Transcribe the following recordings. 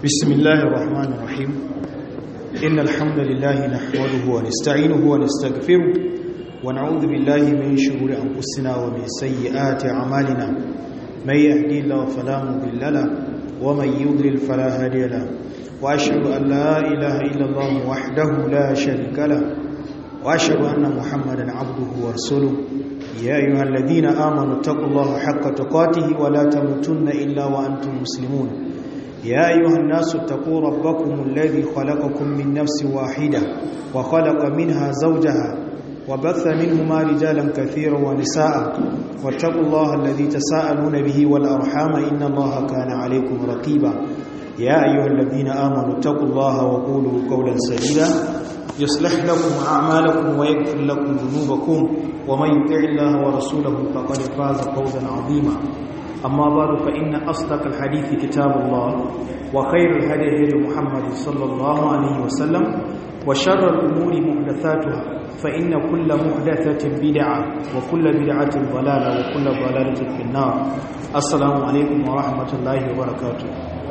بسم الله الرحمن الرحيم إن الحمد لله نحمده ونستعينه ونستغفره ونعوذ بالله من شرور أنفسنا ومن سيئات أعمالنا من يهدي الله فلا مضل له ومن يضلل فلا هادي له وأشهد أن لا إله إلا الله وحده لا شريك له وأشهد أن محمدا عبده ورسوله يا أيها الذين آمنوا اتقوا الله حق تقاته ولا تموتن إلا وأنتم مسلمون يا أيها الناس اتقوا ربكم الذي خلقكم من نفس واحدة وخلق منها زوجها وبث منهما رجالا كثيرا ونساء واتقوا الله الذي تساءلون به والأرحام إن الله كان عليكم رقيبا يا أيها الذين آمنوا اتقوا الله وقولوا قولا سديدا يصلح لكم أعمالكم ويغفر لكم ذنوبكم ومن يطع الله ورسوله فقد فاز فوزا عظيما أما بعد فإن أصدق الحديث كتاب الله وخير الهدي هدي محمد صلى الله عليه وسلم وشر الأمور محدثاتها فإن كل محدثة بدعة وكل بدعة ضلالة وكل ضلالة في النار السلام عليكم ورحمة الله وبركاته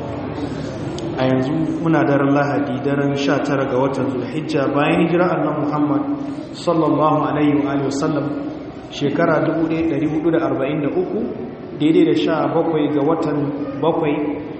a yanzu muna daren lahadi daren 19 ga watan zulhijja bayan hijira annan muhammad sallallahu alaihi wa sallam shekara 1443 daidai da sha bakwai ga watan bakwai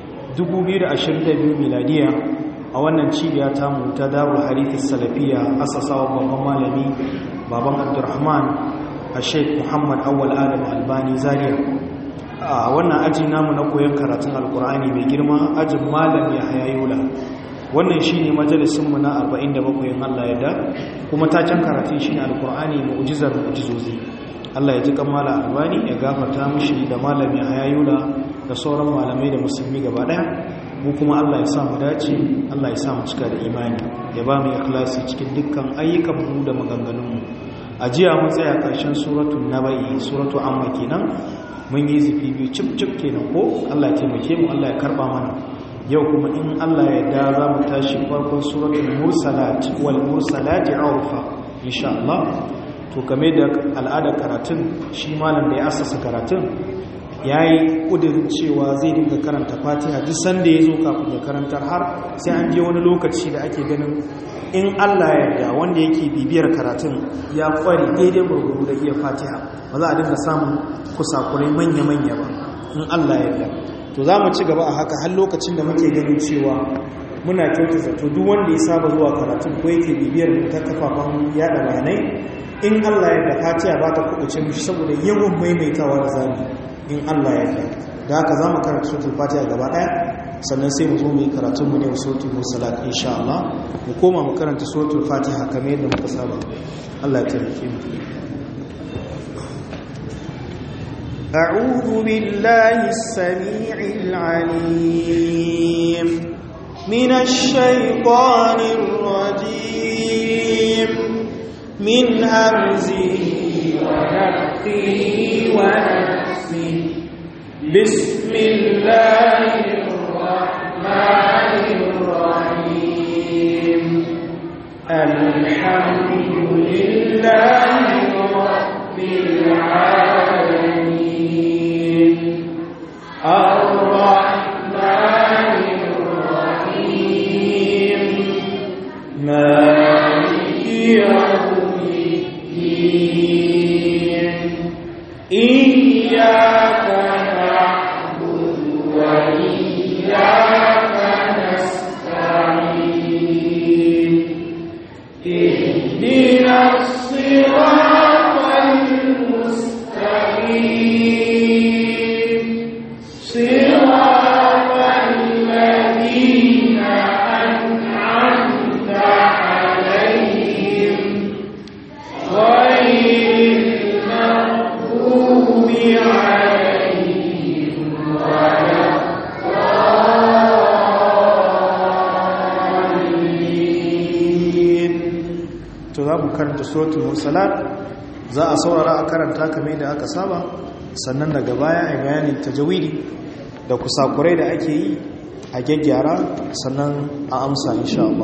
2022 miladiya a wannan cibiya ta mu ta darul harithis salafiya asasawa babban malami baban abdurrahman a sheik muhammad awal adam albani zaria a wannan aji namu na koyon karatun alkur'ani mai girma ajin malam ya hayayola wannan shi ne majalisunmu na 47 yin allah ya da kuma taken karatun shi ne alkur'ani mu'ujizar mu'ujizozi allah ya ji kammala albani ya gafarta mushi da malam ya hayayola da sauran malamai da musulmi gaba daya mu kuma allah ya sa mu dace allah ya sa mu cika da imani ya ba mu ikhlasi cikin dukkan ayyukanmu da maganganunmu a jiya mun tsaya ƙarshen suratul nabai suratu amma kenan mun yi zifi biyu cip-cip kenan ko Allah ya taimake mu Allah ya karba mana yau kuma in Allah ya da za mu tashi farkon suratul mursalat wal mursalati urfa insha Allah to kame da al'adar karatun shi malam da ya asasa karatun yayi kudirin cewa zai dinga karanta Fatiha duk sanda yazo kafin ya karantar har sai an je wani lokaci da ake ganin in Allah ya yarda wanda yake bibiyar karatun ya kware daidai gurguru da iya Fatiha ba za a dinga samun kusakurai manya-manya ba in Allah ya yarda to za mu ci gaba a haka har lokacin da muke ganin cewa muna kyauta zato duk wanda ya saba zuwa karatun ko yake bibiyar ta kafafen yada bayanai in Allah ya yarda Fatiha ba ta kubuce mishi saboda yawan maimaitawa da zamu in Allah ya yarda da haka za mu karanta suratul Fatiha gaba daya sannan sai mu zo mu yi karatun mu ne wa suratul mursalat insha Allah mu koma mu karanta suratul Fatiha kamar yadda muka saba Allah ya taimake mu أعوذ بالله السميع العليم من الشيطان الرجيم من همزه ونفخه ونفسه بسم الله الرحمن الرحيم الحمد لله رب العالمين الرحمن الرحيم مالك يوم الدين إياك نعبد وإياك نستعين اهدنا الصراط المستقيم صراط الذين أنعمت عليهم غير المغضوب عليهم ولا الضالين to za mu karanta suratul mursalat za a saurara a karanta kamar da aka saba sannan daga baya a bayanin tajawidi da kusakurai da ake yi a gyaggyara sannan a amsa insha Allah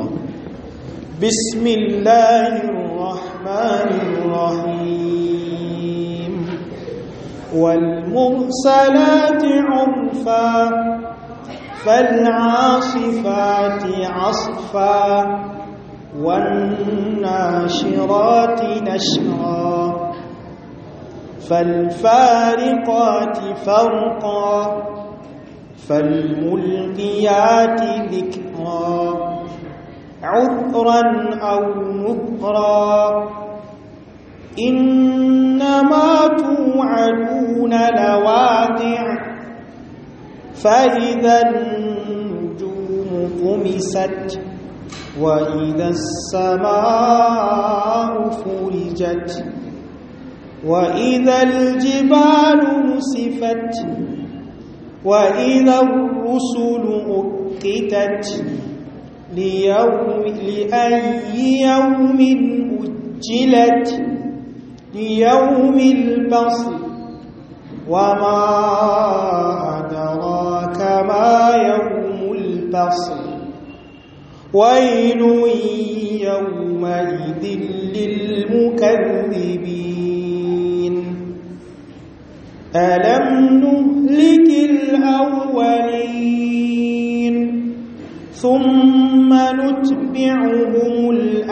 bismillahir rahmanir rahim wal mursalati urfa فالعاصفات عصفا والناشرات نشرا فالفارقات فرقا فالملقيات ذكرا عذرا أو نذرا إنما توعدون لواقع فإذا النجوم طمست وإذا السماء فرجت وإذا الجبال نسفت وإذا الرسل أقتت ليوم لأي يوم أجلت ليوم الفصل وما أدراك ما يوم الفصل ويل يومئذ للمكذبين ألم نهلك الأولين ثم نتبعهم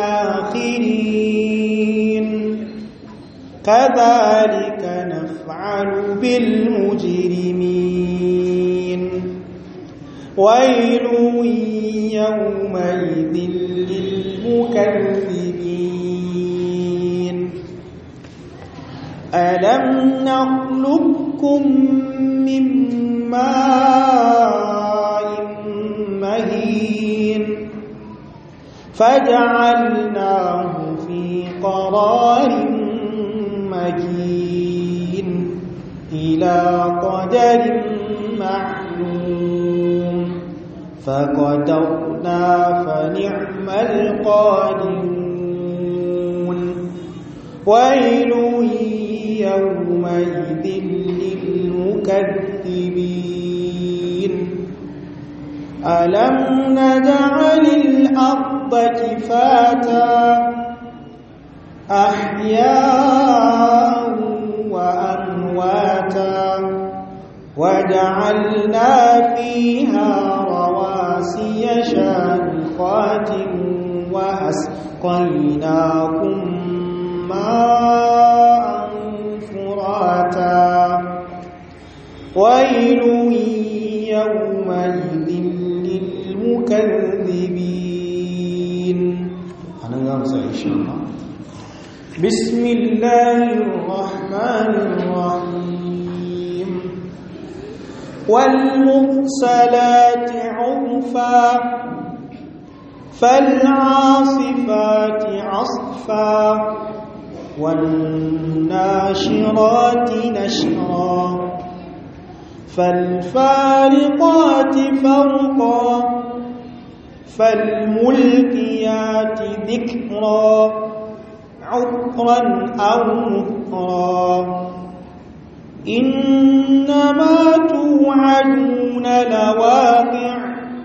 الآخرين كذلك نفعل بالمجرمين ويل يومئذ للمكذبين ألم نخلقكم من ماء مهين فجعلناه في قرار مكين إلى قدر معلوم فقدرنا فنعم القادرون ويل يومئذ للمكذبين ألم نجعل الأرض كفاتا أحياء وأمواتا وجعلنا فيها رواسي شامخات وأسقيناكم ماء فراتا ويل يومئذ للمكذبين أنا غامسة إن شاء الله بسم الله الرحمن الرحيم والمرسلات عرفا فالعاصفات عصفا والناشرات نشرا فالفارقات فرقا فالملقيات ذكرا عطرا أو نثرا إنما توعدون لواقع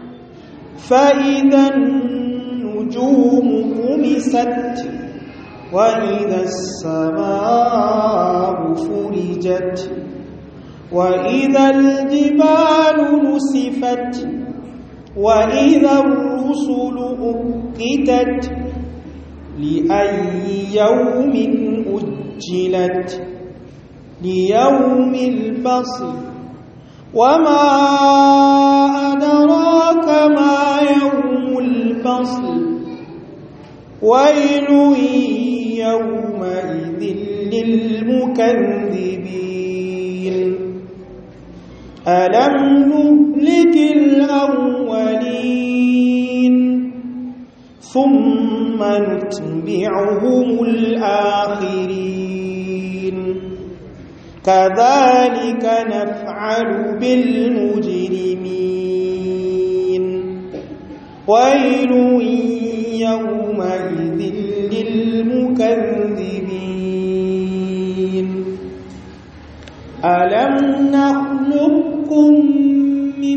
فإذا النجوم طمست وإذا السماء فرجت وإذا الجبال نسفت وإذا الرسل أقتت لأي يوم أجلت ليوم الفصل وما أدراك ما يوم الفصل ويل يومئذ للمكذبين ألم نهلك الأولين ثم نتبعهم الآخرين كذلك نفعل بالمجرمين ويل يومئذ للمكذبين ألم نخلقكم من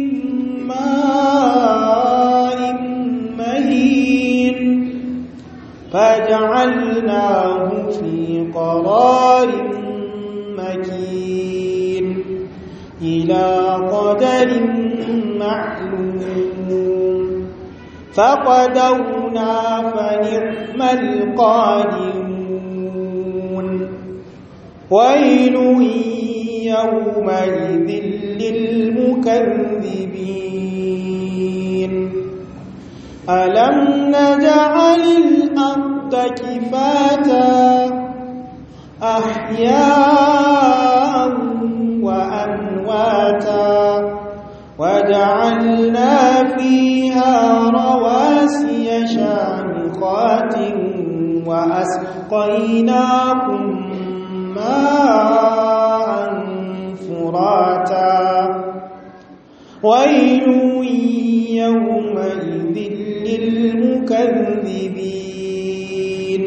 ماء مهين فجعلناه في قرار مكين إلى قدر معلوم فقدرنا فنعم القادرون ويل يومئذ للمكذبين ألم نجعل الأرض كفاتا أحياء وأمواتا وجعلنا فيها رواسي شامخات وأسقيناكم ماء فراتا ويل يومئذ للمكذبين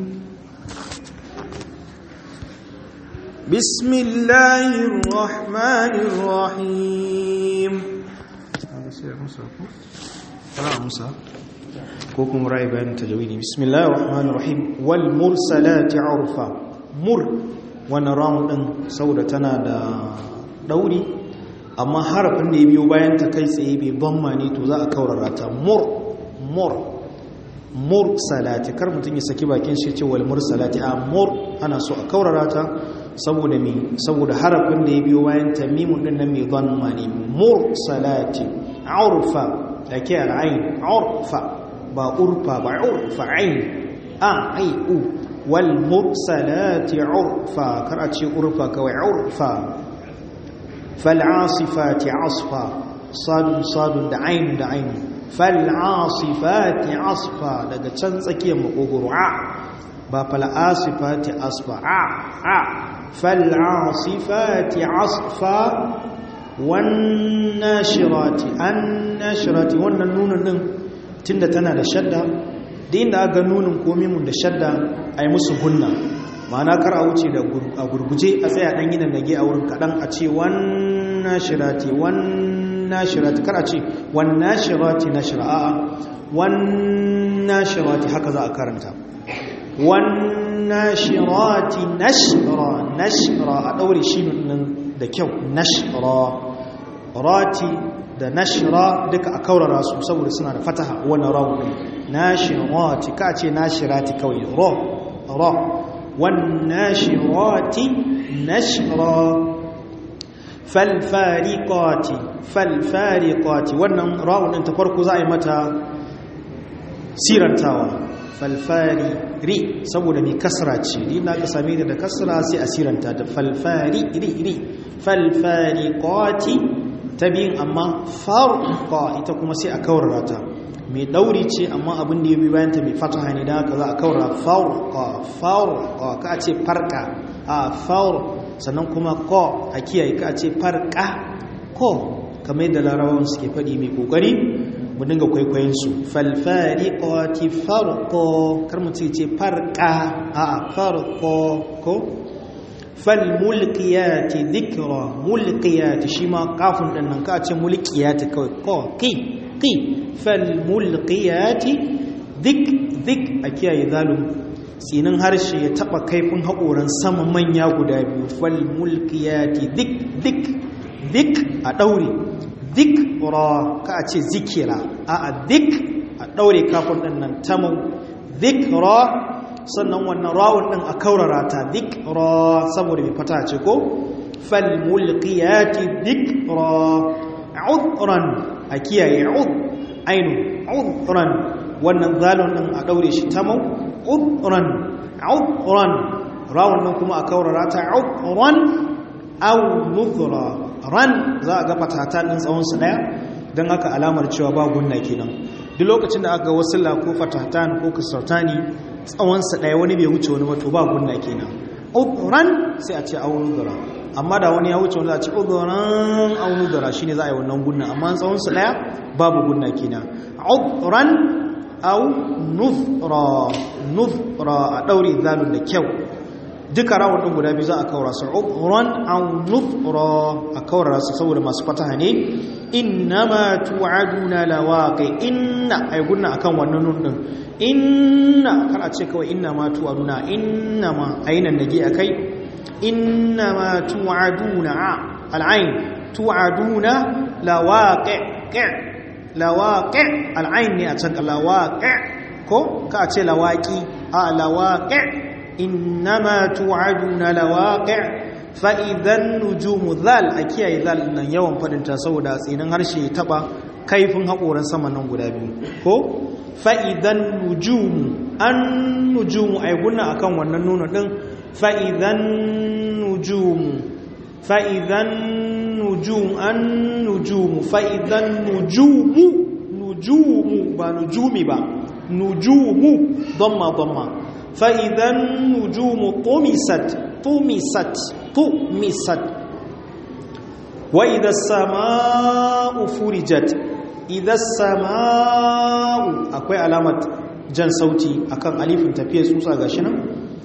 بسم الله الرحمن الرحيم ko kuma rai bayan tajawidi bismillahir rahmanir rahim wal mursalati urfa mur wannan ramu din saboda tana da dauri amma harafin da ya biyo bayan ta kai tsaye bai bamma ne to za a kaurara ta mur mur mursalati kar mutum ya saki bakin shi ce wal mursalati a mur ana so a kaurara ta saboda me saboda harafin da ya biyo bayan ta mimun din nan mai dhamma ne mursalati urfa dake al'ain urfa ba urfa ba urfa ain a ai u wal mursalati urfa kar a ce urfa kawai urfa fal asifati asfa sadun sadun da ain da ain fal asifati asfa daga can tsakiyar makogoro a ba fal asifati asfa a a fal asifati asfa wannan shirati an nashirati wannan nunin din tunda tana da shadda da inda aka nunin komimun da shadda a yi musu gunna ma'ana kar a wuce da a gurguje a tsaya dan yinan nage a wurin kaɗan a ce wannan shirati wannan shirati kar a ce wannan shirati na shira'a wannan shirati haka za a karanta wannan shirati nashra nashra a ɗaure shi nan da kyau nashra rati da nashra duka a kaurara su saboda suna da fataha wannan rawu ne nashirati ka ce nashirati kawai ra ra wan nashirati nashra fal fariqati fal fariqati wannan rawu din ta farko za a yi mata sirantawa fal fari ri saboda mai kasra ce ni na ka same da kasra sai a siranta da fal fari ri ri fal fariqati ta biyun amma farqa ita kuma sai a kaurara ta mai dauri ce amma abin da ya bi bayan ta mai fataha ne da haka za a kaurara farqa farqa ka ce farqa a faur sannan kuma ko a kiyaye ka ce farqa ko kamar yadda larabawan suke faɗi mai kokari mu dinga kwaikwayon su fal fariqati farqa kar mu ce farqa a farqa ko falmulkiyati dhikra mulkiyati shi ma kafin din nan ka ce mulkiyati kawai ko ki ki falmulkiyati dik dik a kiyaye zalum tsinin harshe ya taba kaifin haƙoran sama manya guda biyu falmulkiyati dik dik dik a ɗaure dik ra ka ce zikira a a dik a ɗaure kafin din nan tamau zikra sannan wannan rawun din a kaurara ta dhikra saboda mai fata ce ko fal mulqiyati dhikra udran a kiyaye ud ainu udran wannan zalun din a daure shi tamau udran udran rawun din kuma a kaurara ta udran aw nuzra ran za a ga fatata din tsawon su daya dan haka alamar cewa ba gunna kenan duk lokacin da aka ga wasilla ko fatatan ko kasartani tsawonsa ɗaya wani bai wuce wani wato ba gunna kenan udran sai a ce aunudura amma da wani ya wuce wani za a ce udran aunudura shine za a yi wannan gunna amma tsawonsa ɗaya babu gunna kenan udran au nufra nufra a ɗaure zalun da kyau duka rawar ɗin guda biyu za a kawara su udran au nufra a kawara su saboda masu fataha ne innama tu'aduna lawaqi inna ay gunna akan wannan nun din inna kar a ce kawai inna ma tu'aduna inna ma ainan nage akai inna ma tu'aduna al'ain tu'aduna lawaqi lawaqi al'ain ne a can lawaqi ko ka ce lawaqi a lawaqi innama tu'aduna lawaqi fa idan nujumu zal a kiyaye zal nan yawan fadin ta saboda tsinin harshe ya taba kaifin hakoran sama nan guda biyu ko fa idan nujumu an nujumu ai gunna akan wannan nuno din fa idan nujumu fa idan nujum an nujumu fa idan nujumu nujumu ba nujumi ba nujumu dhamma dhamma fa idan nujumu tumisat tumisat tumisat wa idha as-samaa'u furijat idha as-samaa'u akwai alamat jan sauti akan alifin tafiyar tsutsa gashi nan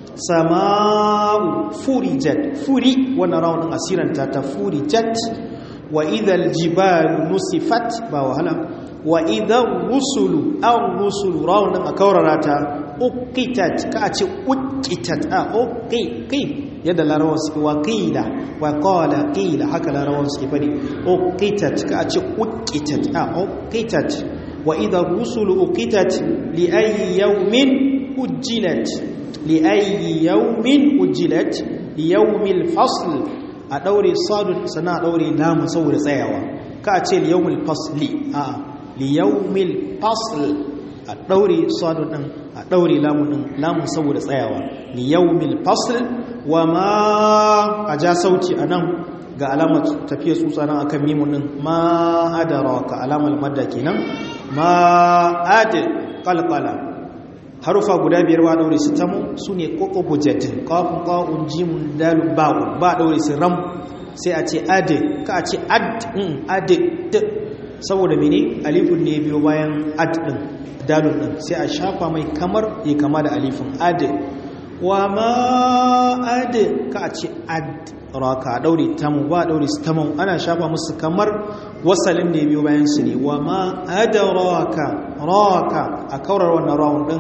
sama'u furijat furi wannan rawunin asiranta ta furijat wa idhal jibalu nusifat ba wahala wa idhar rusulu aw rusulu rawunin a kaurara ta uqitat ka a ce uqitat a uqiqi yadda larawan suke wa qila wa qala qila haka larawan suke fadi uqitat ka a ce uqitat a uqitat wa idhar rusulu uqitat li ayyi yawmin ujjilat لأي يوم أجلت ليوم الفصل أدوري صاد سنا أدوري لام صور سيوا كأتي ليوم الفصل آه ليوم الفصل أدوري صاد أدوري لام لام صور سيوا ليوم الفصل وما أجا صوتي أنا ga alamar tafiya tsutsa nan akan mimun din ma adaraka alamar madda kenan ma ad qalqala harufa guda biyar ba daure su tamu su ne ƙoƙobujet ƙafin ƙa'un jimun dalun ba'un ba daure su ram sai a ce ade ka a ce ad ade saboda mene alifin ne biyo bayan ad ɗin dalun ɗin sai a shafa mai kamar ya kama da alifin ade wa ma ade ka a ce ad raka daure tamu ba daure su tamu ana shafa musu kamar wasalin ne biyo bayan su ne wa ma adaraka raka a kaurar wannan rawun ɗin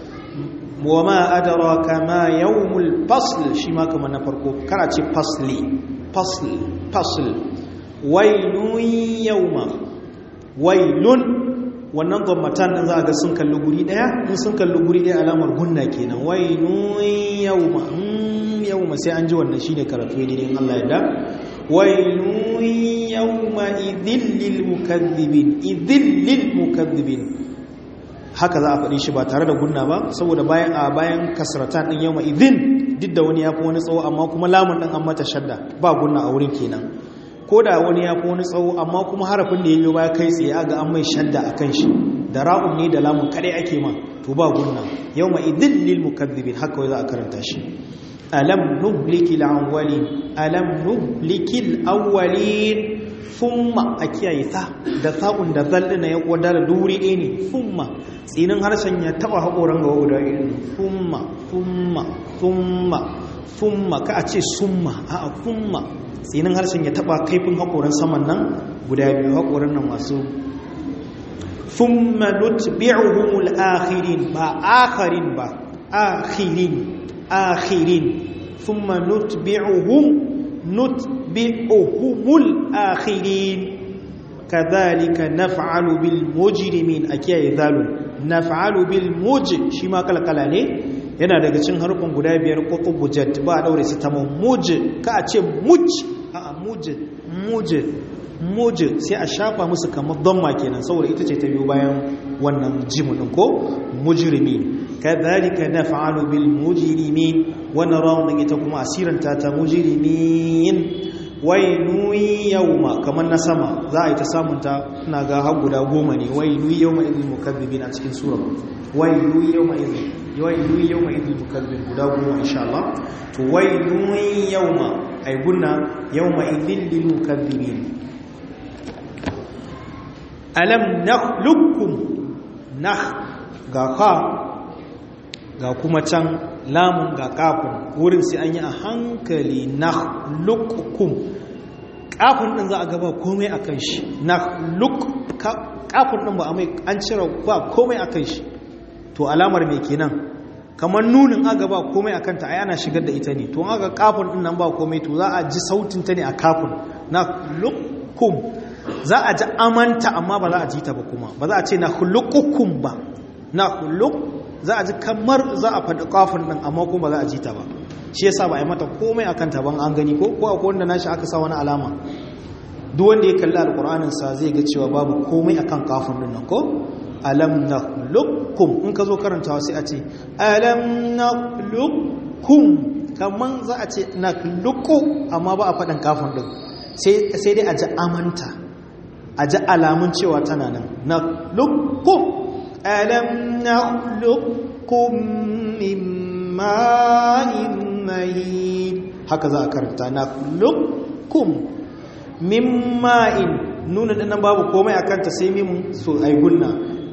وما أدراك ما يوم الفصل شما كما نفرقو كراتي فصلي فصل فصل ويل يوم ويل wannan gwamnatan ɗin za a ga sun kalli guri ɗaya in sun kalli guri ɗaya alamar gunna kenan wainun yauma yauma sai an ji wannan shi ne karatu ne in Allah ya da wainun yauma idillil mukazzibin idillil mukazzibin haka za a faɗi shi ba tare da gunna ba saboda bayan a bayan kasratan ɗin yau idin duk da wani ya fi wani tsawo amma kuma lamun ɗin an mata shadda ba gunna a wurin kenan ko da wani ya fi wani tsawo amma kuma harafin da ya yi baya kai tsaye aga an mai shadda a kan shi da ra'un ne da lamun kaɗai ake ma to ba gunna yau idin lil mukaddibin haka za a karanta shi alam nuhlikil awwalin alam nuhlikil awwalin fumma a kiyaye ta da sa'un da zallina ya koda da duri ɗaya ne fumma tsinin harshen ya taba haƙoran gaba guda irin fumma fumma fumma fumma ka a ce summa a a fumma tsinin harshen ya taba kaifin haƙoran saman nan guda biyu haƙoran nan masu fumma nutbi'uhumul akhirin ba akharin ba akhirin akhirin thumma nutbi'uhum nutbi'uhumul akhirin kadhalika naf'alu bil mujrimin akiyaye zalun naf'alu bil muj shi ma kalkala ne yana daga cikin harfin guda biyar qutubujat ba daure su tamam muj ka a ce muj a muj muj muj sai a shafa musu kamar damma kenan saboda ita ce ta biyo bayan wannan jimu din ko mujrimin kadhalika naf'alu bil mujrimin wannan rawun ita kuma asiranta ta mujrimin wailu yawma kamar na sama za a yi ta samunta ina ga har guda goma ne wailu yawma idil mukazzibin a cikin sura wailu yawma idil wailu yawma idil mukazzibin guda goma insha Allah to wailu yawma ay gunna yawma idil lil mukazzibin alam nakhluqukum nakh ga ka ga kuma can lamun ga kafin wurin sai an yi a hankali na lukukum kafin ɗin za a gaba komai a kan shi na luk kafin ɗin ba a mai an cire ba komai a kan shi to alamar mai kenan kamar nunin aga ba komai a kanta a yana shigar da ita ne to aga kafin ɗin nan ba komai to za a ji sautin ta ne a kafin na lukum za a ji amanta amma ba za a ji ta ba kuma ba za a ce na hulukukum ba na huluk za a ji kamar za a faɗi kafin ɗin amma kuma ba za a ji ta ba shi yasa ba a yi mata komai akan ta ban an gani ko ko akwai wanda nashi aka sa wani alama duk wanda ya kalli alƙur'anin sa zai ga cewa babu komai akan kafin ɗin nan ko alam nakhluqukum in ka zo karantawa sai a ce alam nakhluqukum kaman za a ce nakhluqu amma ba a faɗin kafin ɗin sai dai a ji amanta a ji alamun cewa tana nan nakhluqukum alam nakhluqukum min ma'in mahin haka za a karanta nakhluqukum min ma'in nuna dinnan babu komai akan ta sai mimun so ai gunna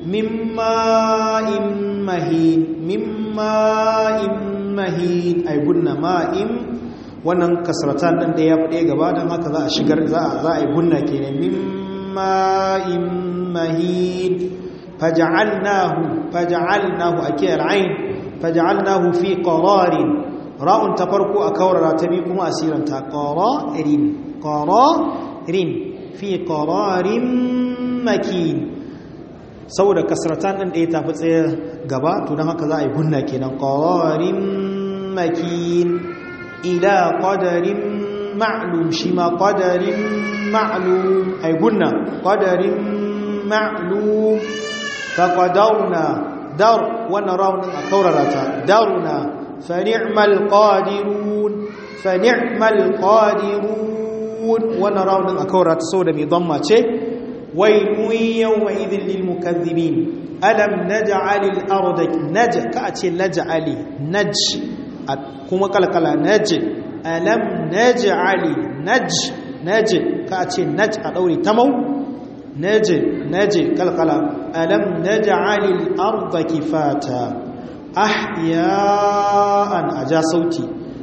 mimma'in mahin mimma'in mahin ay gunna ma'in wannan kasratan din da ya fade gaba dan haka za a shigar za a za a yi gunna kenan mimma'in mahin faj'alnahu faj'alnahu akiyar ain faj'alnahu fi qararin ra'un ta farko a kaurara ta bi kuma asiran ta qararin qararin fi qararin makin saboda kasratan ɗin ɗaya tafi tsaye gaba to don haka za a yi gunna kenan ƙawarin makin ila ƙwadarin ma'lum shi ma ƙwadarin ma'lum a yi gunna ƙwadarin ma'lum ta ƙwadaruna dar wannan raunin a kaurara ta daruna fani'mal ƙwadirun fani'mal ƙwadirun wannan raunin a kaurara ta saboda mai don mace ويل يومئذ للمكذبين ألم نجعل الأرض نج كأتي نجعل نج كما قال قال نج ألم نجعل نج نج كأتي نج أدوري تمو نج نج قال قال ألم نجعل الأرض كفاتا أحياء أجا صوتي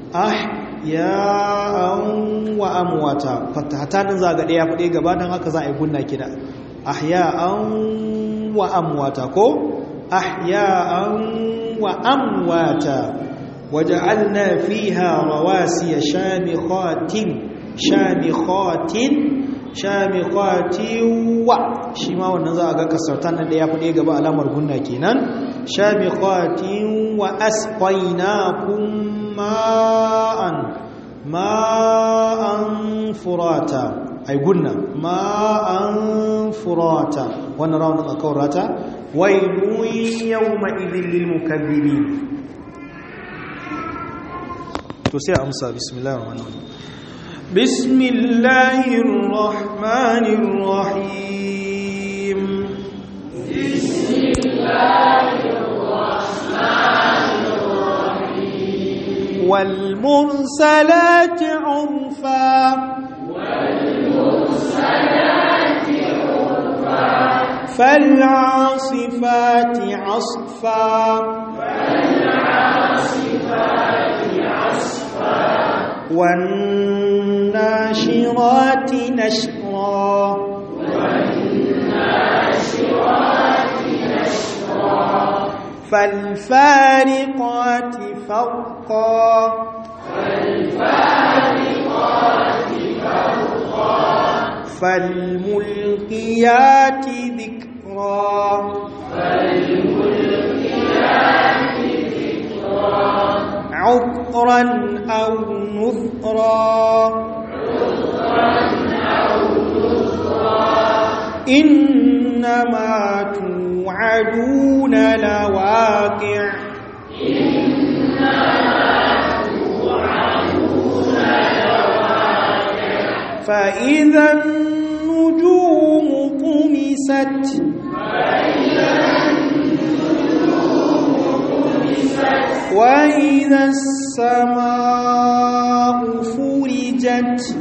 أحياء wa amwata fatahatanin zaga daya fade gaba dan haka za a yi gunna kida ahya'an wa amwata ko ahya'an wa amwata waja'alna fiha rawasiya shamikhatin shamikhatin shamikhatin wa shi ma wannan za a ga kasartan nan da ya fade gaba alamar gunna kenan shamikhatin wa asqainakum ma'an ma'an furata ai gunna ma'an furata wannan raunin a kaurata wailun yawma idhil lil mukaththibin to sai amsa bismillahir rahmanir rahim bismillahir rahmanir rahim bismillahir rahmanir rahim wal mursalati urfa والمرسلات عرفا فالعاصفات عصفا فالعاصفات عصفا والناشرات نشرا والناشرات نشرا فالفارقات فرقا فالفارقات فرقا فالملقيات ذكرا فالملقيات ذكرا عطرا أو نثرا عطرا أو نثرا إنما توعدون لواقع فإذا النجوم طمست وإذا السماء فرجت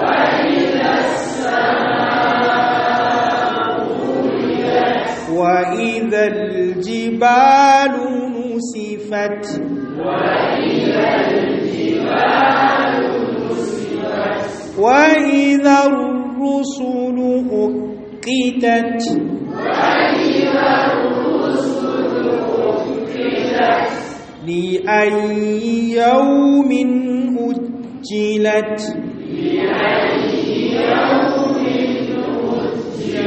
وإذا الجبال نسفت وإذا الجبال نسفت وإذا الرسل أقتت وإذا الرسل أقتت لأي يوم أجلت لأي يوم أجلت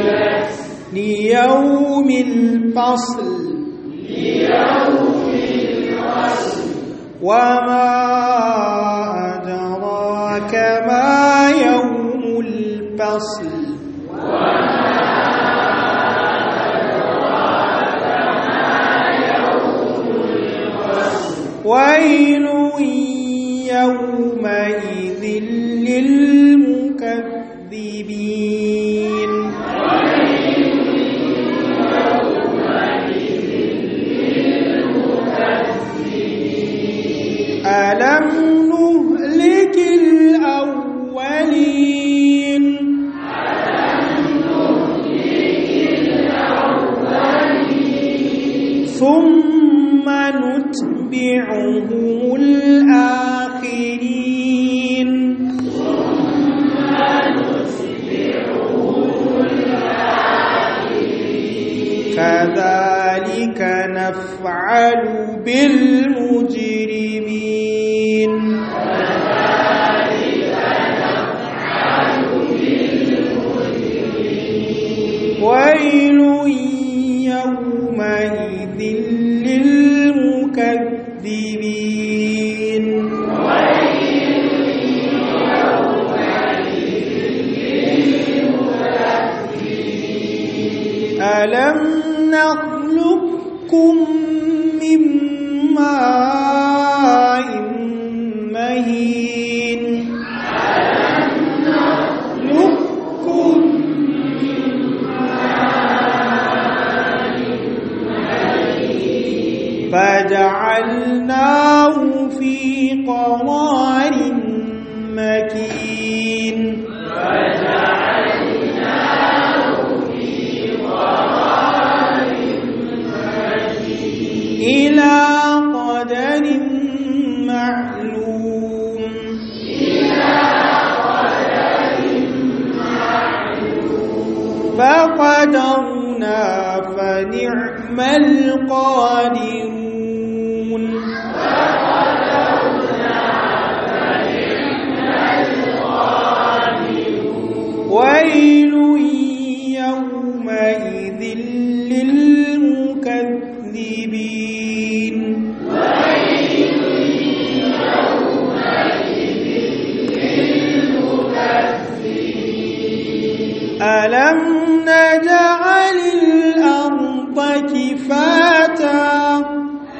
ليوم الفصل وما أدراك ما يوم الفصل ويل يومئذ للمكذبين ألم نهلك الأولين ثم نتبعهم الآخرين كذلك نفعل بالمجرمين ويل يومئذ للمكذبين ألم نخلقكم من ماء مهين نخلقكم فجعلناه في قرار مكين إلى قدر معلوم فقدرنا فنعم القادرون ويل يومئذ للمكذبين ألم نجعل الأرض كفاتا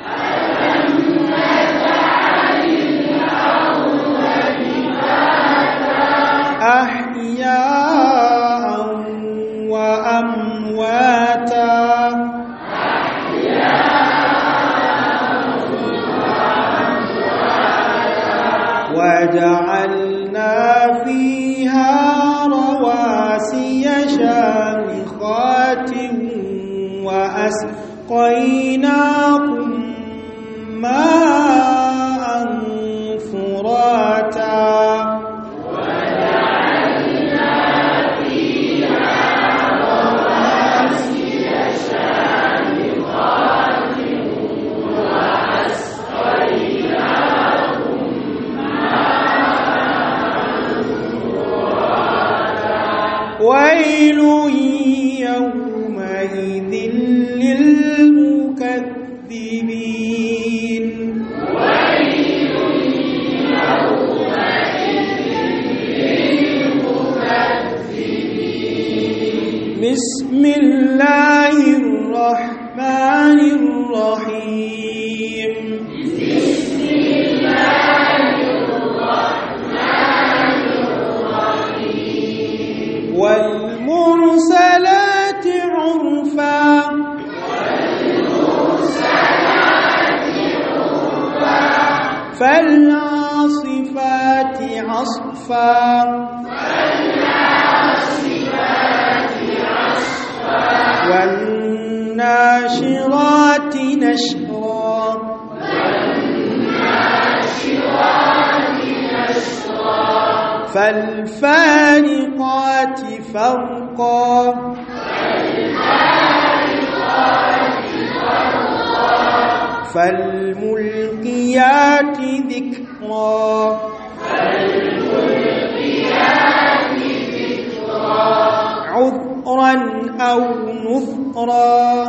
أحياء وأمواتا وجعلنا فيها رواسي شامخات وأسقيناكم ماء فراتا ويل يومئذ للمكذبين بسم الله الرحمن الرحيم والمرسلات عرفا فالعاصفات عصفا والناشرات نشرا فالفارقات فرقا فالملقيات ذكرا نصرا أو نثرا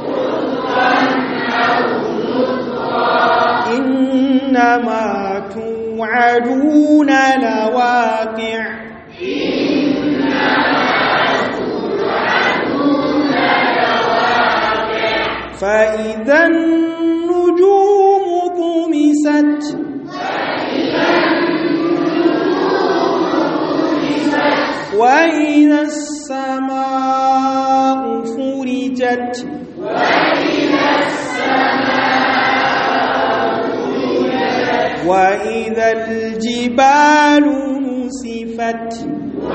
إنما توعدون لواقع فإذا النجوم طمست وإذا السماء فرجت وإذا الجبال نسفت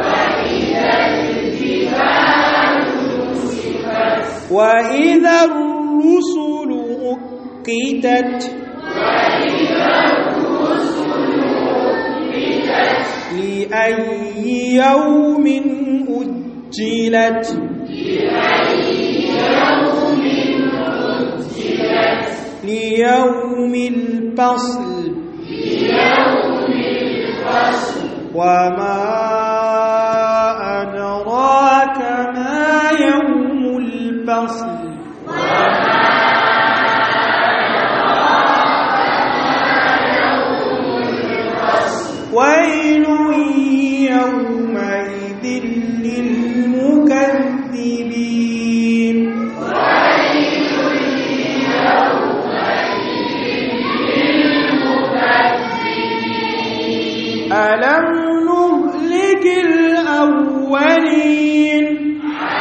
وإذا الرسل أقتت لأي يوم أجلت ليوم الفصل وما أدراك ما يوم الفصل ويل يومئذ للمكذبين ألم نهلك الأولين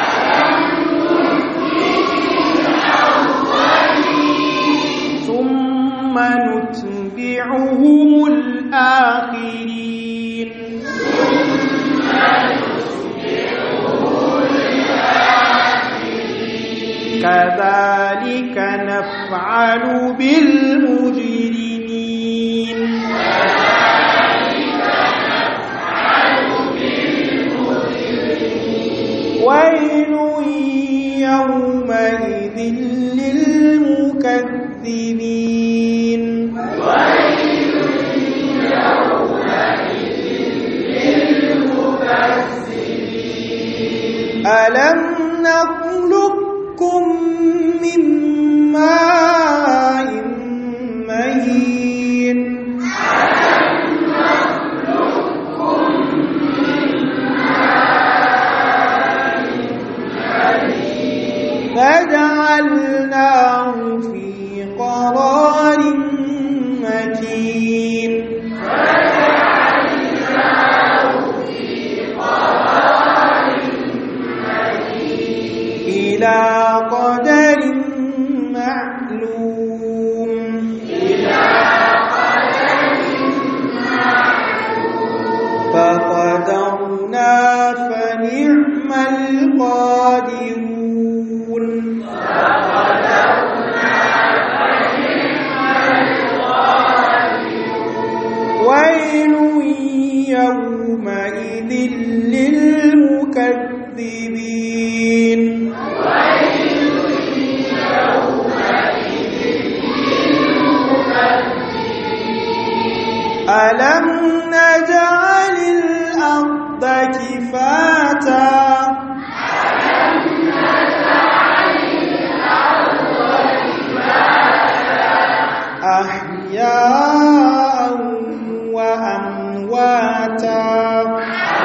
ثم نتبعهم الآخرين كذلك نفعل بالمجرمين ويل يومئذ للمكذبين ألم نخلقكم من ماء مهين فجعلناه في قرار مكين إلى قدر معلوم فقدرنا فنعم القادرون ويل يومئذ للمكذبين ألم نجعل الأرض كفاتا أحياء وأمواتا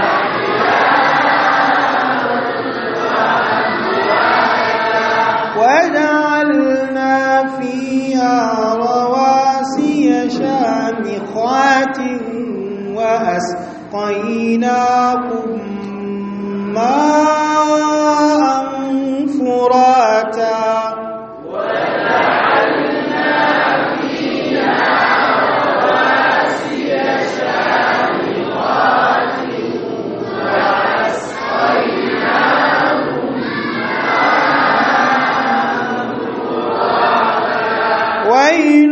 وجعلنا فيها رواسي شامخات وأسقيناكم ماء فراتا ويل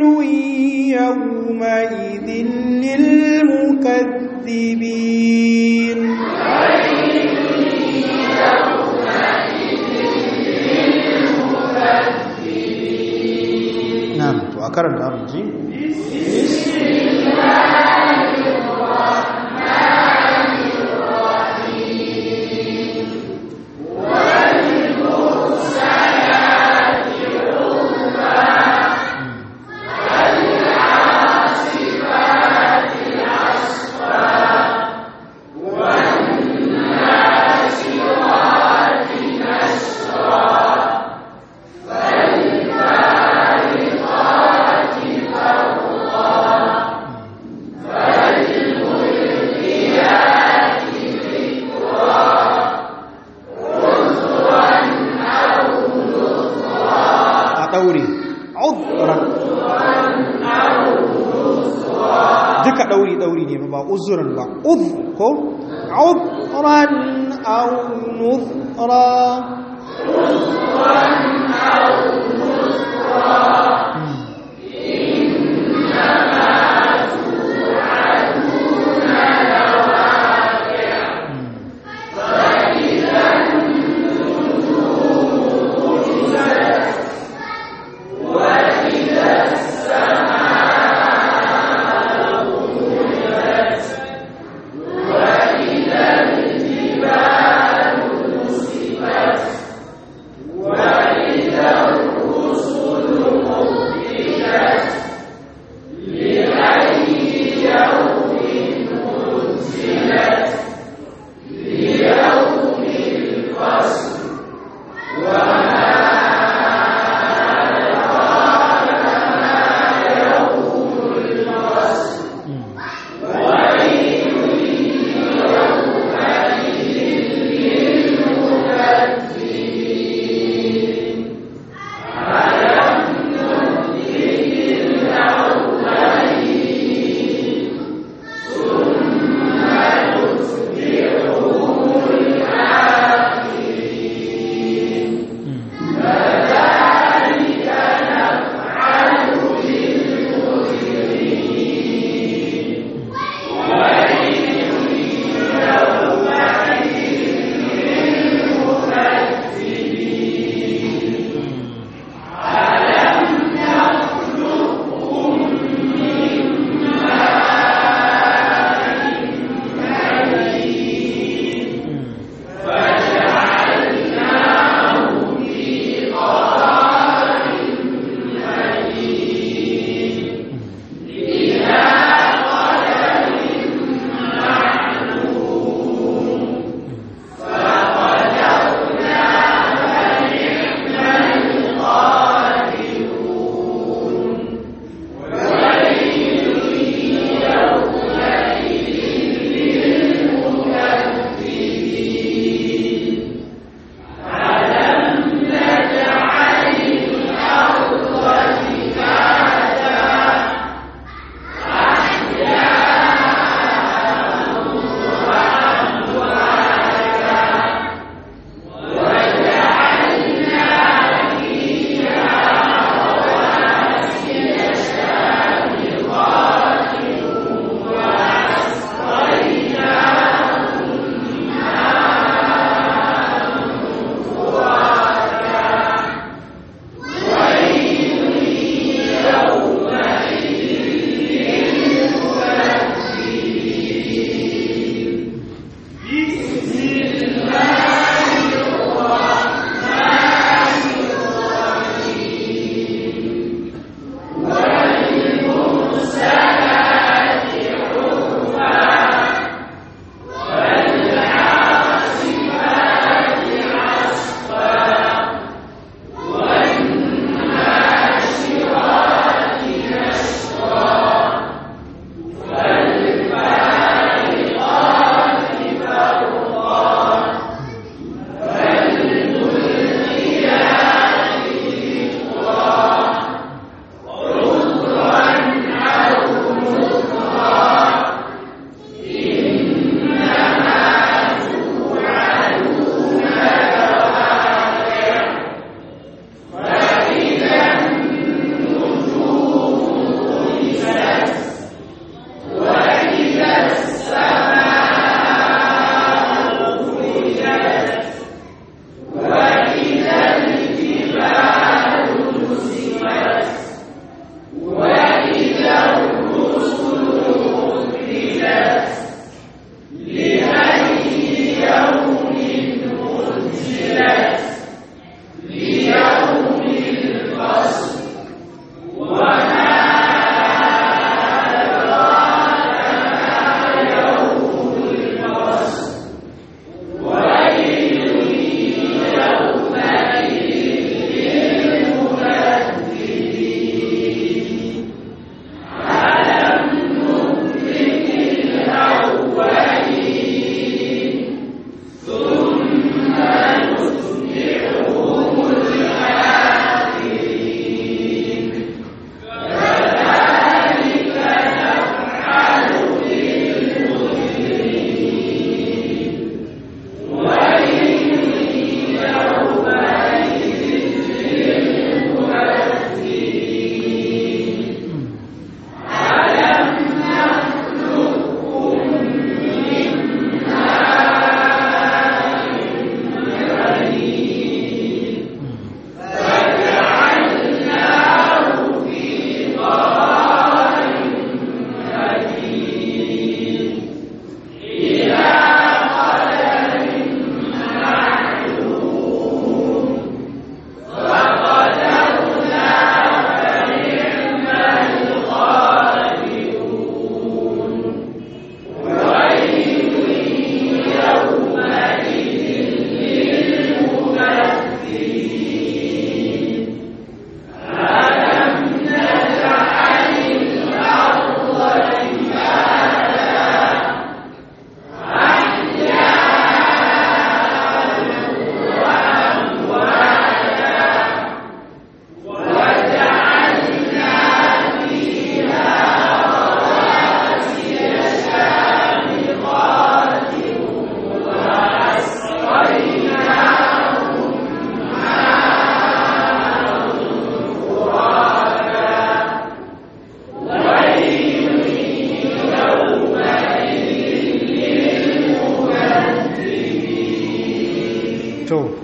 يومئذ للمكذبين na'am to a karanta mu ji Wa daure udran duka dauri dauri ne ba uzuran ba uz ko udran aw nuzra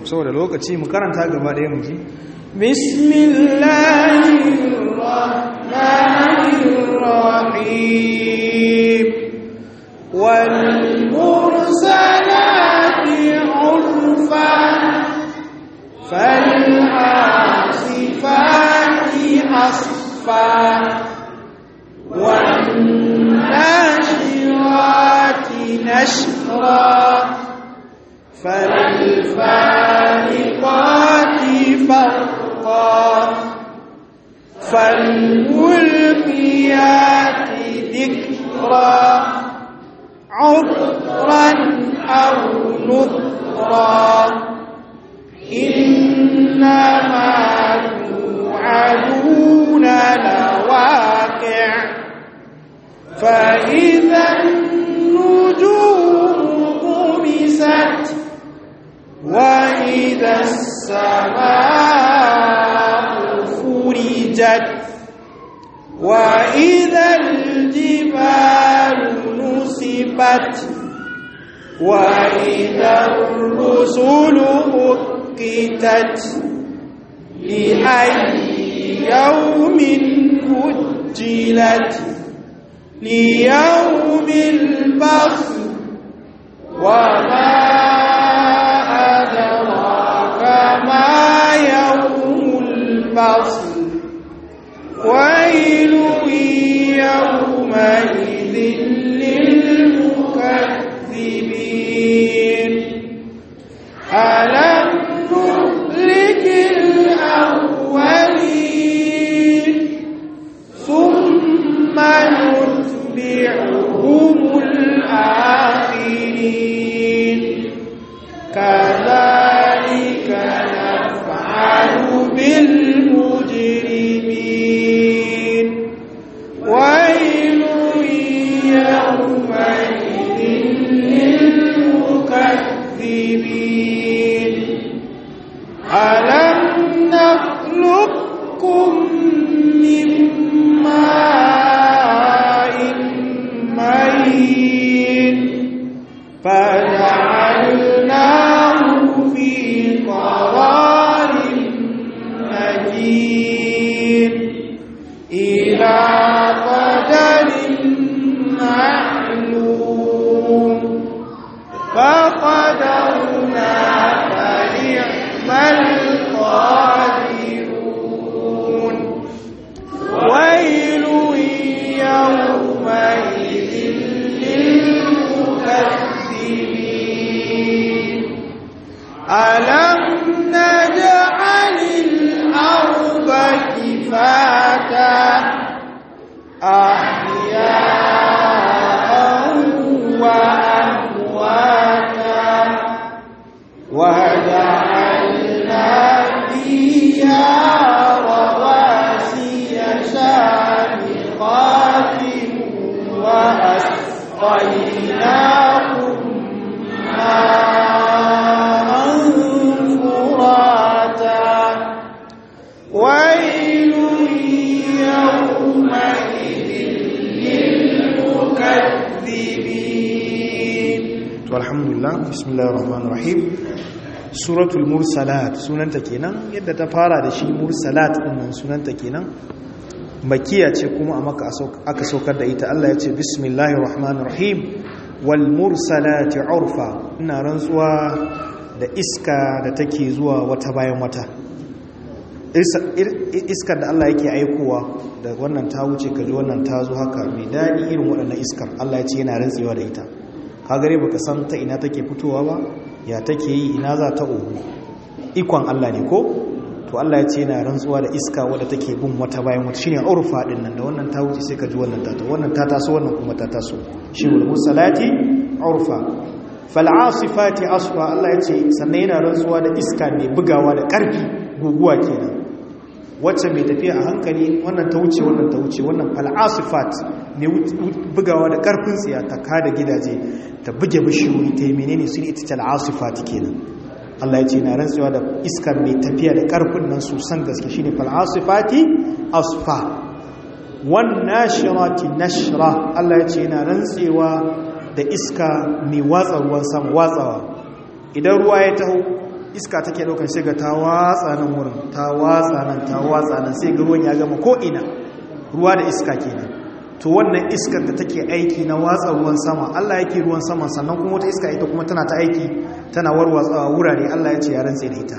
saboda lokaci mu karanta gaba ɗaya mu ji bismillahirrahmanirrahim wal mursalati urfa fal asifati asfa wan nashirati nashra فالفارقات فرقا فالملقيات ذكرا عذرا أو نذرا إنما توعدون لواقع فإذا النجوم طمست وإذا السماء فرجت وإذا الجبال نصبت وإذا الرسل أكتت لأي يوم أجلت ليوم البخت وما الفصل ويل يومئذ للمكذبين ألم نهلك الأولين ثم نتبعهم الآخرين كذلك نفعل بالمجرمين ويل يومئذ للمكذبين ألم نخلقكم من ماء مهين فجعلناه في قرار مكين إلى قدر معلوم فقدرنا فنعم القادرون ويل يومئذ للمكذبين ألم نجعل الأرض كفاتا أحياء وأمواتا وجعلنا فيها رواسي شامخات وأسقيناكم ماء فراتا ويل يومئذ للمكذبين to alhamdulillah bismillahir rahmanir rahim suratul mursalat sunanta kenan yadda ta fara da shi mursalat din nan sunanta kenan makiya ce kuma a maka aka saukar da ita Allah ya ce bismillahir rahmanir rahim wal mursalati urfa ina rantsuwa da iska da take zuwa wata bayan wata iskar da Allah yake aikowa da wannan ta wuce kaji wannan ta zo haka mai daɗi irin waɗannan iskar Allah ya ce yana rantsewa da ita ka gare baka san ta ina take fitowa ba ya take yi ina za ta ohu ikon Allah ne ko to Allah ya ce yana rantsuwa da iska wadda take bin wata bayan wata shine urfa din nan da wannan ta wuce sai ka ji wannan ta wannan ta taso wannan kuma ta taso shi wal musalati urfa fal asifati asfa Allah ya ce sannan yana rantsuwa da iska mai bugawa da karfi guguwa kenan wacce mai tafiya a hankali wannan ta wuce wannan ta wuce wannan fal asifat mai bugawa da karfin tsiya ta kada gidaje ta buge bishiyoyi ta yi menene sun ita tal asifat kenan Allah ya ce na rantsuwa da iskar mai tafiya da karfin nan su san gaske shine fal asifati asfa wan nashirati nashra Allah ya ce na rantsewa da iska mai watsa ruwan sama watsawa idan ruwa ya taho iska take daukan sai ga ta watsa nan wurin ta watsa nan ta watsa nan sai ga ruwan ya gama ko ina ruwa da iska kenan to wannan iskar da take aiki na watsa ruwan sama Allah yake ruwan sama sannan kuma wata iska ita kuma tana ta aiki tana warwatsawa wurare Allah ya ce ya rantse da ita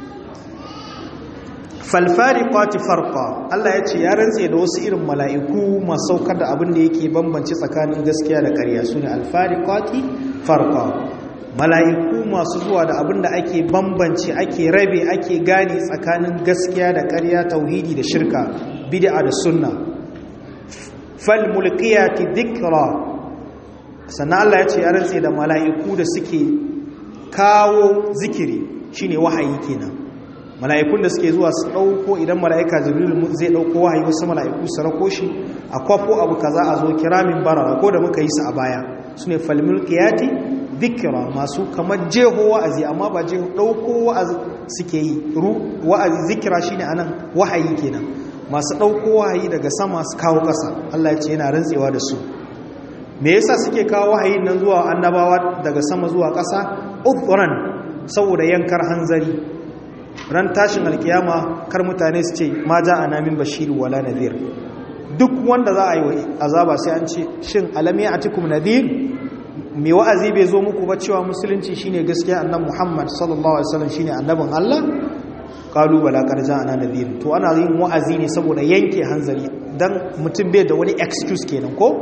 falfariqati farqa Allah ya ce ya rantse da wasu irin mala'iku masu saukar da abin da yake bambance tsakanin gaskiya da ƙarya sune alfariqati farqa mala'iku masu zuwa da abin da ake bambance ake rabe ake gane tsakanin gaskiya da ƙarya tauhidi da shirka bid'a da sunna fal mulkiyati dhikra sannan Allah ya ce ya rantse da mala'iku da suke kawo zikiri shine wahayi kenan mala'ikun da suke zuwa su ɗauko idan mala'ika jibril zai ɗauko wahayi wasu mala'iku su rako shi a kwafo abu kaza a zo kiramin barara ko da muka yi su a baya su ne falmulkiyati dhikra masu kamar jeho wa'azi amma ba jeho ɗauko wa'azi suke yi wa'azi zikira shine anan wahayi kenan masu ɗauko wahayi daga sama su kawo ƙasa Allah ya ce yana rantsewa da su me yasa suke kawo wahayin nan zuwa annabawa daga sama zuwa ƙasa uthran saboda yankar hanzari ran tashin alkiyama kar mutane su ce ma ja ana min bashir wala nadhir duk wanda za a yi wa azaba sai an ce shin alam ya'tikum nadhir me wa'azi bai zo muku ba cewa musulunci shine gaskiya annabi Muhammad sallallahu alaihi wasallam shine annabin Allah qalu bala qad ja'ana nadhir to ana yin wa'azi ne saboda yanke hanzari dan mutum bai da wani excuse kenan ko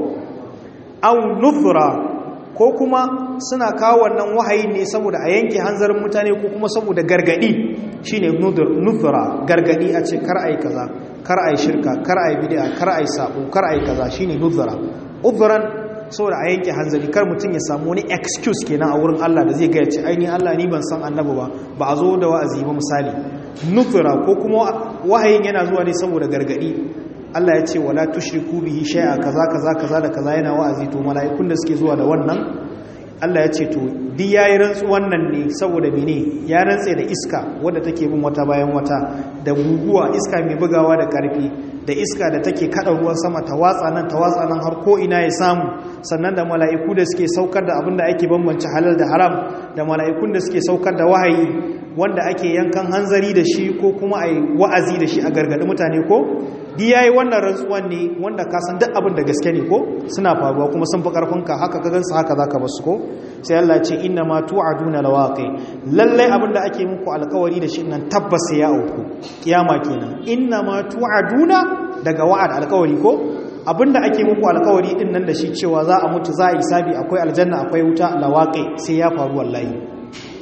aw nufra ko kuma suna kawo wannan wahayi ne saboda a yanke hanzarin mutane ko kuma saboda gargadi shine nufra gargadi a ce kar ai kaza kar ai shirka kar ai bid'a kar ai sabo kar ai kaza shine nufra udhran saboda a yanke hanzari kar mutum ya samu wani excuse kenan a wurin Allah da zai ga ya ce ai ni Allah ni ban san annabi ba ba a zo da wa'azi ba misali nufra ko kuma wahayin yana zuwa ne saboda gargadi Allah ya ce wala tushriku bihi shay'a kaza kaza kaza da kaza yana wa'azi to mala'ikun da suke zuwa da wannan Allah ya ce to di yayi rantsu wannan ne saboda mene ya rantse da iska wadda take bin wata bayan wata da guguwa iska mai bugawa da karfi da iska da take kada ruwan sama ta watsa nan ta watsa nan har ko ina ya samu sannan da mala'iku da suke saukar da abin da ake bambance halal da haram da mala'ikun da suke saukar da wahayi wanda ake yankan hanzari da shi ko kuma a wa'azi da shi a gargaɗi mutane ko di ya yi wannan rantsuwan ne wanda ka san duk abin da gaske ne ko suna faruwa kuma sun fi ƙarfinka haka ka gansu haka za ka basu ko sai Allah ce inna ma tu'aduna lawaqi lallai abin da ake muku alƙawari da shi nan tabbas ya auku kiyama kenan inna ma tu'aduna daga wa'ad alƙawari ko abinda ake muku alƙawari din nan da shi cewa za a mutu za a yi sabi akwai aljanna akwai wuta lawaqi sai ya faru wallahi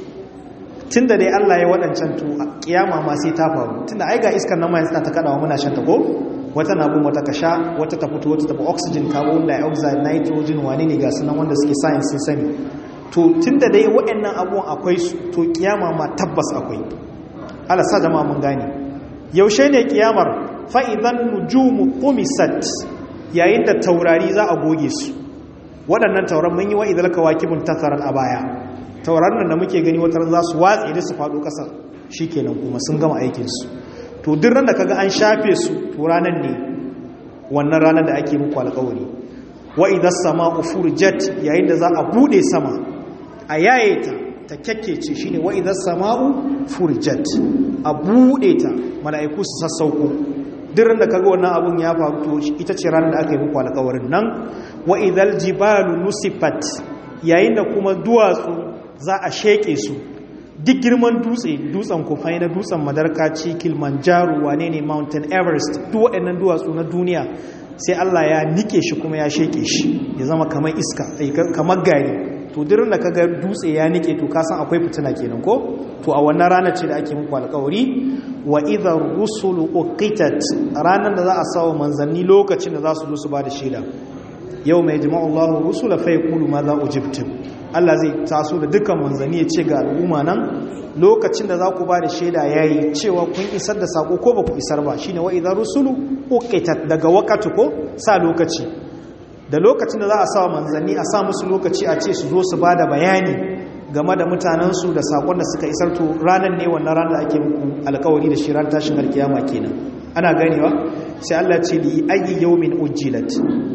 tunda dai Allah ya waɗancan tu kiyama ma sai ta faru tunda ai ga iskar nan ma yanzu ta kadawa muna shan ta ko wata na bin wata kasha wata ta fito wata ta fi oxygen carbon dioxide nitrogen wane ne ga sunan wanda suke science sun sani to tunda dai waɗannan abubuwan akwai su to kiyama ma tabbas akwai Allah sa jama'a mun gane yaushe ne kiyamar fa idan nujumu qumisat yayin da taurari za a goge su waɗannan tauran mun yi wa idal kawakibun tasaran a baya tauraron da muke gani wata za su watse da su faɗo ƙasa shi kenan kuma sun gama aikinsu to duk ran da kaga an shafe su to ranar ne wannan ranar da ake muku alƙawari wa idan sama ufurjat yayin da za a bude sama a yaye ta ta kyakkece shine wa idan sama'u furjat a bude ta mala'iku su sassauko duk ran da kaga wannan abun ya faru to ita ce ranar da aka yi muku alƙawarin nan wa idal jibalu nusifat yayin da kuma duwatsu za a sheke su duk girman dutse dutsen kufai na dutsen madarkaci kilimanjaro wane ne mountain everest duk waɗannan duwatsu na duniya sai allah ya nike shi kuma ya sheke shi ya zama kamar iska kamar gari to dirin da kaga dutse ya nike to kasan akwai fitina kenan ko to a wannan ranar ce da ake muku alkawari wa idhar rusulu uqitat ranar da za a sawa manzanni lokacin da za su zo su ba da shaida yau mai jima'u Allah rusula fa yaqulu ma za ujibtum Allah zai taso da dukkan manzanni ya ce ga al'umma nan lokacin da za ku ba da shaida yayi cewa kun isar da sako ko ba ku isar ba shine wa idza rusulu uqitat daga waqatu ko sa lokaci da lokacin da za a sa manzanni a sa musu lokaci a ce su zo su bada bayani game da mutanensu da sakon da suka isar to ranar ne wannan ranar da ake muku alkawari da shi ran tashin alkiyama kenan ana ganewa sai Allah ce li ayyi yawmin ujjilat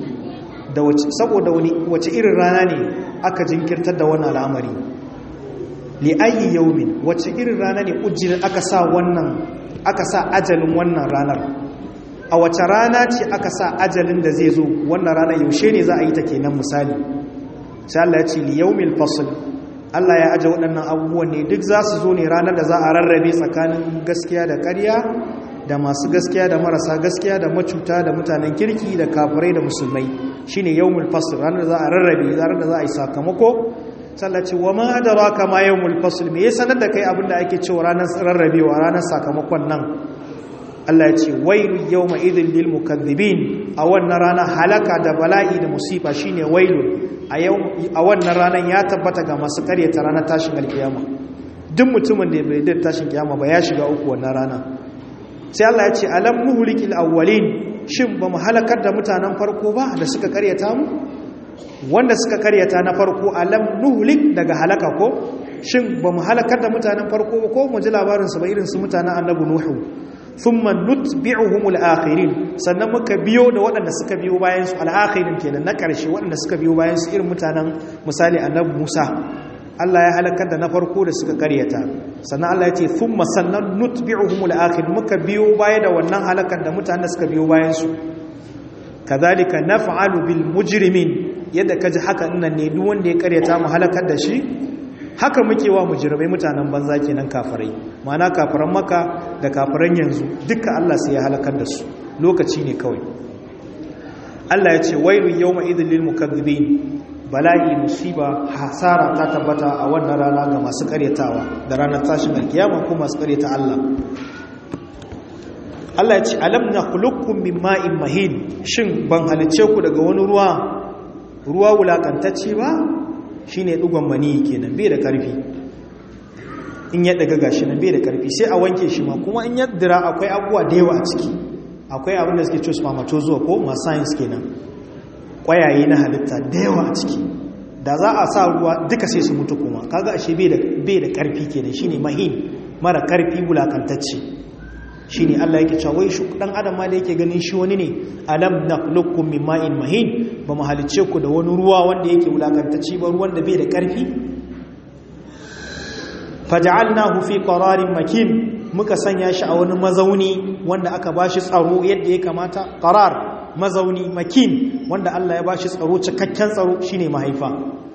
da wace saboda wani wace irin rana ne aka jinkirtar da wannan al'amari li ayi yawmin wace irin rana ne ujjir aka sa wannan aka sa ajalin wannan ranar a wace rana ce aka sa ajalin da zai zo wannan rana yaushe ne za a yi ta kenan misali sai Allah ya ce li yawmil fasl Allah ya aje waɗannan abubuwan ne duk za su zo ne ranar da za a rarrabe tsakanin gaskiya da ƙarya da masu gaskiya da marasa gaskiya da macuta da mutanen kirki da kafirai da musulmai shine yawmul fasl ranar da za a rarrabe ranar da za a yi sakamako sallaci wa ma adraka ma yawmul fasl me ya sanar da kai abin da ake cewa ranar rarrabewa ranar sakamakon nan Allah ya ce wailu yawma idhil lil mukaththibin a wannan rana halaka da bala'i da musifa shine wailu a yau a wannan ranar ya tabbata ga masu karyata ranar tashin alkiyama duk mutumin da bai da tashin kiyama ba ya shiga uku wannan rana sai Allah ya ce alam nuhlikil awwalin shin ba mu halakar da mutanen farko ba da suka karyata mu wanda suka karyata na farko alam nuhlik daga halaka ko shin ba mu halakar da mutanen farko ba ko mu ji labarin su ba irin su mutanen annabi nuhu thumma nutbi'uhumul akhirin sannan muka biyo da waɗanda suka biyo bayan su al-akhirin kenan na ƙarshe waɗanda suka biyo bayan su irin mutanen misali annabi Musa Allah ya halakar da na farko da suka karyata sannan Allah ya ce thumma sannan nutbi'uhumul akhirin muka biyo baya da wannan halakar da mutanen da suka biyo bayan su kadhalika naf'alu bil mujrimin yadda kaji haka nan ne duk wanda ya karyata mu halakar da shi haka muke wa mujrimai mutanen banza kenan kafirai ma'ana kafiran maka da kafiran yanzu duka Allah sai ya halakar da su lokaci ne kawai Allah ya ce wailu yawma idhil lil mukaththibin bala'i musiba hasara ta tabbata a wannan rana ga masu karyatawa da ranar tashin alkiyama ko masu karyata Allah Allah ya ce alam na khuluqukum min ma'in mahin shin ban halice ku daga wani ruwa ruwa wulakantacce ba shine dugon mani kenan bai da karfi in ya daga gashi nan bai da karfi sai a wanke shi ma kuma in ya dira akwai abubuwa da yawa a ciki akwai abin da suke cewa spermatozoa ko ma science kenan kwayaye na halitta da yawa a ciki da za a sa ruwa duka sai su mutu kuma kaga ashe bai da bai da karfi kenan shine mahin mara karfi wulakantacce shine Allah yake cewa wai dan adam ma da yake ganin shi wani ne alam nakhluqukum min ma'in mahin ba mu halice ku da wani ruwa wanda yake wulakantacce ba ruwan da bai da karfi faj'alnahu fi qararin makin muka sanya shi a wani mazauni wanda aka bashi tsaro yadda ya kamata qarar mazauni makin wanda Allah ya bashi tsaro cikakken tsaro shine mahaifa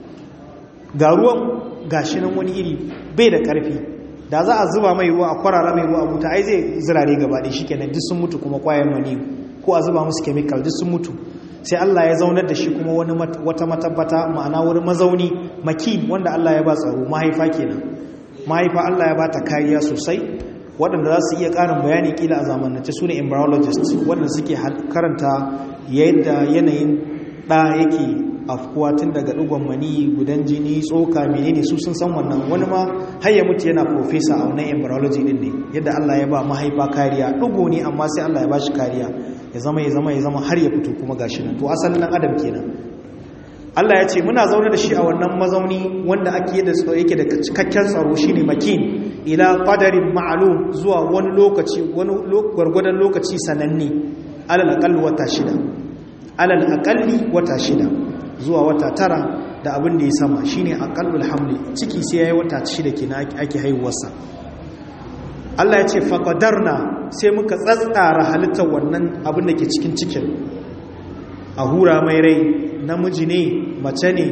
ga ruwan gashi nan wani iri bai da karfi da za a zuba mai ruwa a kwarara mai ruwa a buta ai zai zirare gaba ɗaya shikenan duk sun mutu kuma kwayan mani ko a zuba musu chemical duk sun mutu sai Allah ya zaunar da shi kuma wani wata matabbata ma'ana wani mazauni makin wanda Allah ya ba tsaro mahaifa kenan mahaifa Allah ya ba ta kariya sosai waɗanda za su iya ƙarin bayani ƙila a zamanance su ne embryologists waɗanda suke karanta yadda yanayin ɗa yake afkuwa tun daga ɗigon mani gudan jini tsoka menene su sun san wannan wani ma har ya mutu yana profesa a wannan embryology din ne yadda Allah ya ba mahaifa kariya ɗigo ne amma sai Allah ya ba shi kariya ya zama ya zama ya zama har ya fito kuma gashi nan to asalin ɗan adam kenan Allah ya ce muna zaune da shi a wannan mazauni wanda ake yadda tsaro yake da cikakken tsaro shine makin ila qadarin ma'lum zuwa wani lokaci wani gwargwadon lokaci sananne alal aqall wata shida alal aqalli wata shida zuwa wata tara da abin da ya sama shine aqallul hamli ciki sai yayi wata shida kenan ake haihuwarsa Allah ya ce faqadarna sai muka tsatsara halittar wannan abin da ke cikin cikin a hura mai rai namiji ne mace ne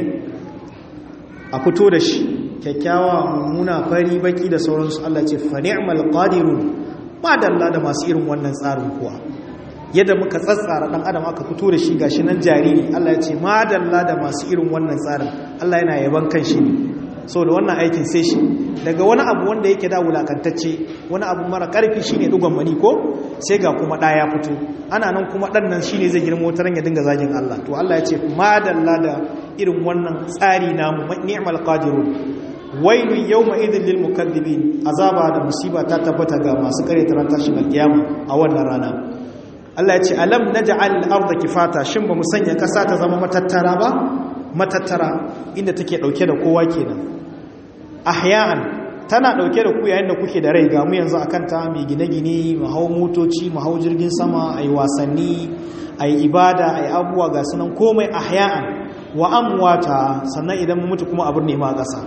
a fito da shi kyakkyawa mummuna fari baki da sauransu Allah ce fa ni'mal qadirun ba dalla da masu irin wannan tsarin kuwa yadda muka tsatsara dan adam aka fito da shi gashi nan jariri Allah ya ce ma dalla da masu irin wannan tsarin Allah yana yaban kan shi ne da wannan aikin sai shi daga wani abu wanda yake da wulakantacce wani abu mara karfi shine dugon mani ko sai ga kuma da ya fito ana nan kuma dan nan shine zai girma wata ya dinga zagin Allah to Allah ya ce madalla da irin wannan tsari namu ni'mal qadirun wailu yawma idhil lil mukaththibin azaba da musiba ta tabbata ga masu kare taran tashin alkiyama a wannan rana Allah ya ce alam naj'al al-ardha kifata shin ba mu sanya kasa ta zama matattara ba matattara inda take dauke da kowa kenan ahya'an tana dauke da ku yayin da kuke da rai ga mu yanzu akan ta mai gine-gine mu hau motoci mu hau jirgin sama ayi wasanni ayi ibada ayi abuwa ga sunan komai ahya'an wa amwata sannan idan mu mutu kuma abin nema ƙasa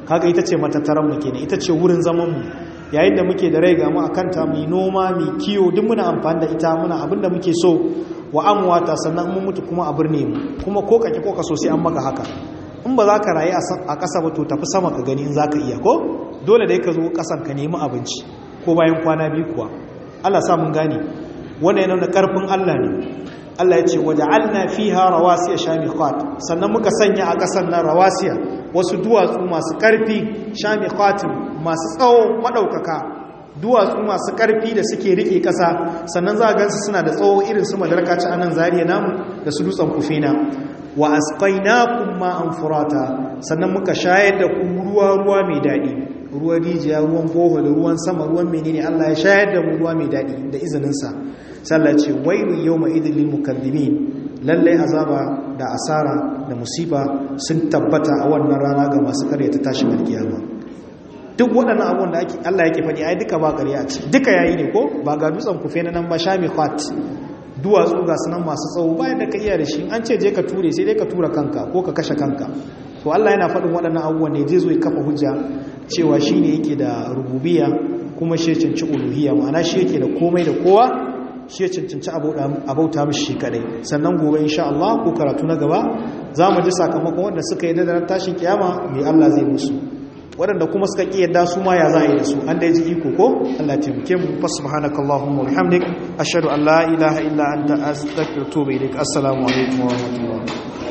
kaga ita ce matattaran mu kenan ita ce wurin zaman mu yayin da muke da rai ga mu akan ta mu noma mu kiyo duk muna amfani da ita muna abinda muke so wa amwata sannan mun mutu kuma a birne mu kuma ko kake ko ka so sai an maka haka in ba za ka rayu a ƙasa ba to tafi sama ka gani in za ka iya ko dole da ka zo ƙasan ka nemi abinci ko bayan kwana biyu kuwa Allah sa mun gane wannan yana da ƙarfin Allah ne Allah ya ce waja'alna fiha rawasiya shamiqat sannan muka sanya a ƙasar nan rawasiya wasu duwatsu masu ƙarfi shamiqat masu tsawo madaukaka duwatsu masu ƙarfi da suke rike ƙasa sannan za a gansu suna da tsawo irin su madarka ci anan zariya namu da su dutsen kufena wa asqainakum ma'an furata sannan muka shayar da ku ruwa ruwa mai dadi ruwan rijiya ruwan boho da ruwan sama ruwan menene Allah ya shayar da mu ruwa mai dadi da izinin sa sallah ce wailu yawma idil lil mukaththibin lalle azaba da asara da musiba sun tabbata a wannan rana ga masu karyata tashi alkiyama duk waɗannan abubuwan da Allah yake faɗi ai duka ba ƙarya ce duka yayi ne ko ba ga dutsen kufe na nan ba shami khat duwatsu ga sunan masu tsawo bayan da ka iya da shi an ce je ka ture sai dai ka tura kanka ko ka kashe kanka to Allah yana faɗin waɗannan abubuwan ne zai zo ya kafa hujja cewa shi ne yake da rububiya kuma shi ya cancanci uluhiyya ma'ana shi yake da komai da kowa shi ya cancanci abauta mishi shi kadai sannan gobe insha Allah ko karatu na gaba za mu ji sakamakon wanda suka yi da tashin kiyama mai Allah zai musu waɗanda kuma suka ƙi yadda su ma ya za a yi da su an da ya ji iko ko Allah taimake mu fa subhanakallahumma wa bihamdik ashhadu an la ilaha illa anta astaghfiruka wa atubu ilaik assalamu alaikum wa rahmatullahi